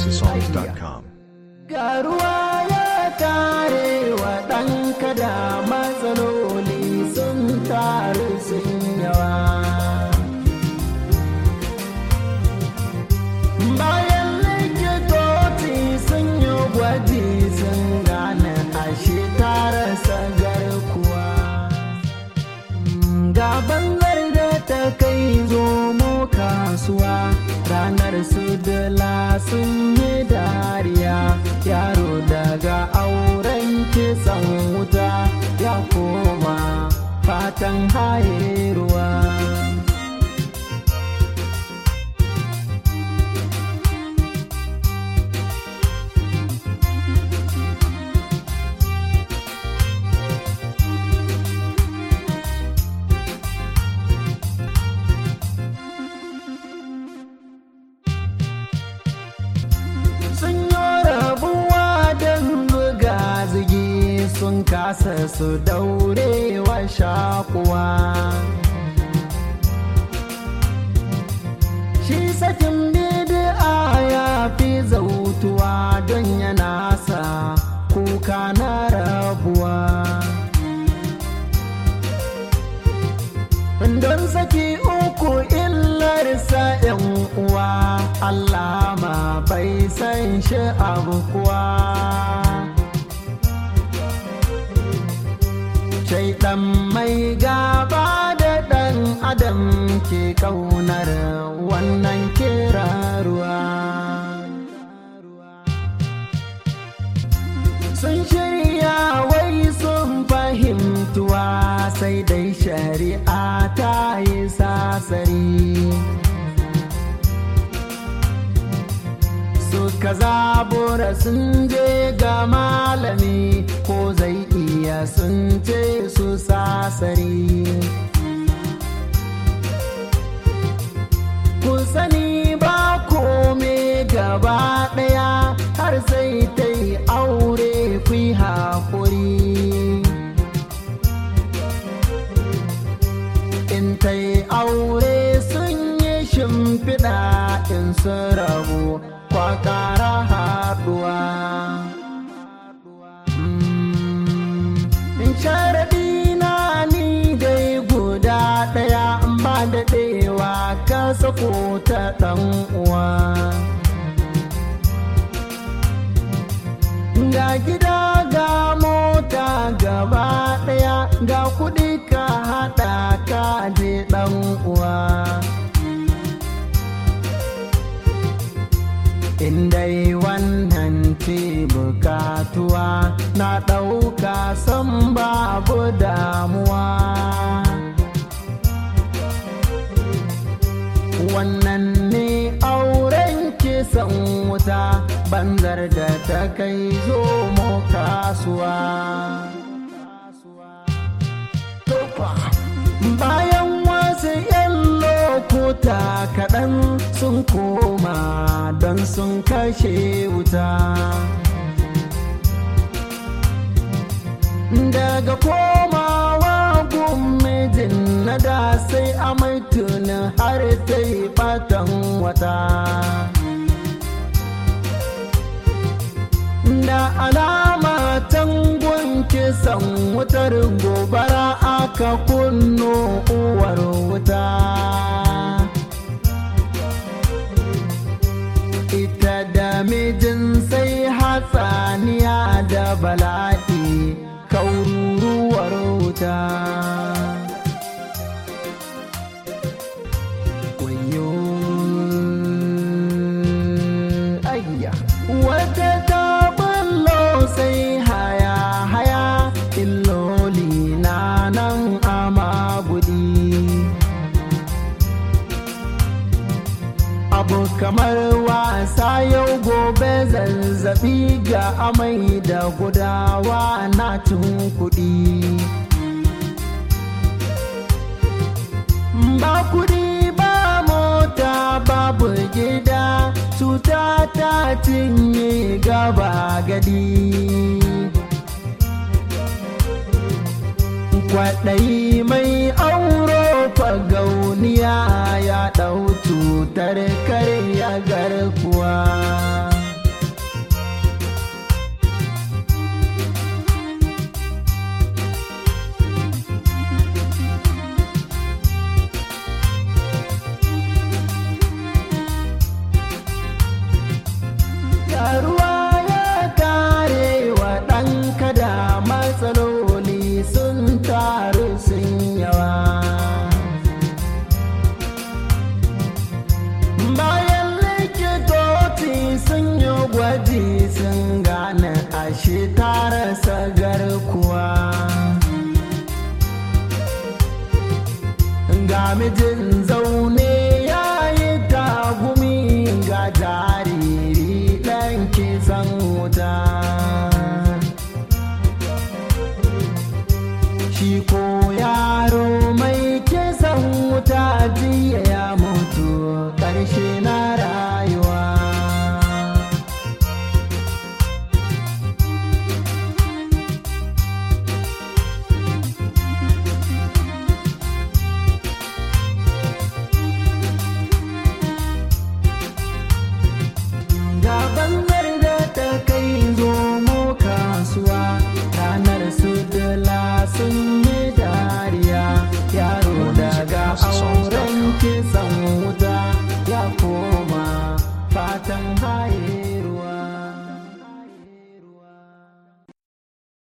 houseofsongs.com. Ga ruwa ya tare wa ɗanka da matsaloli sun taru sun yawa. Bayan likitoci sun yi gwaji sun gane ashe tarasa garkuwa. Gaban da ta kai zomo kasuwa ranar su dala sun yi dariya yaro daga auren kisan wuta ya koma fatan haye ruwa. sun yi rabuwa don buga zigi sun kasa su daurewa shakuwa shi sakin bid'a ya fi zautuwa don yana sa kuka na rabuwa don saki uku illarsa yan uwa Allah ma bai san shi abu kuwa shaidan mai gaba da ɗan adam ke ƙaunar wannan kiraruwa sun shirya wai sun fahimtuwa sai dai shari'a ta yi sasari suka zabura sun je ga malami ko zai iya sun ce su sasari ku sani ba kome gaba ɗaya har sai ta yi aure ku yi haƙuri in ta yi aure sun yi shimfiɗa in sun rabu kwa ƙara haɗuwa in sharaɗi na ni dai guda ɗaya ba da ɗewa ka sako ta ɗan uwa ga gida ga mota gaba ɗaya ga kuɗi ka haɗa ka je ɗan uwa indai wannan ce bukatuwa na ɗauka san babu damuwa wannan ne auren kisan wuta banzar da ta kai zo mu kasuwa bayan wasu 'yan lokuta kaɗan sun koma don sun kashe wuta daga komawa mijin na da sai amai tunin har ta yi batan wata da alama tangon kisan wutar gobara aka kunno uwar wuta ita da mijin sai hatsaniya da bala'i kaururuwar wuta wayo ayya wata ta ballo sai haya haya illoli na nan ama gudi abu kamar wasa yau gobe zazzabi ga amai da gudawa na cin kuɗi ba kuɗi ba mota babu gida cuta ta cinye gaba gadi kwaɗayi mai auro fagauniya ya ɗau cutar karya garkuwa ga mijin zaune ya yi tagumi ga jariri ɗan kisan wuta shi ko yaro mai kisan wuta jiya ya mutu ƙarshe na rayuwa gaba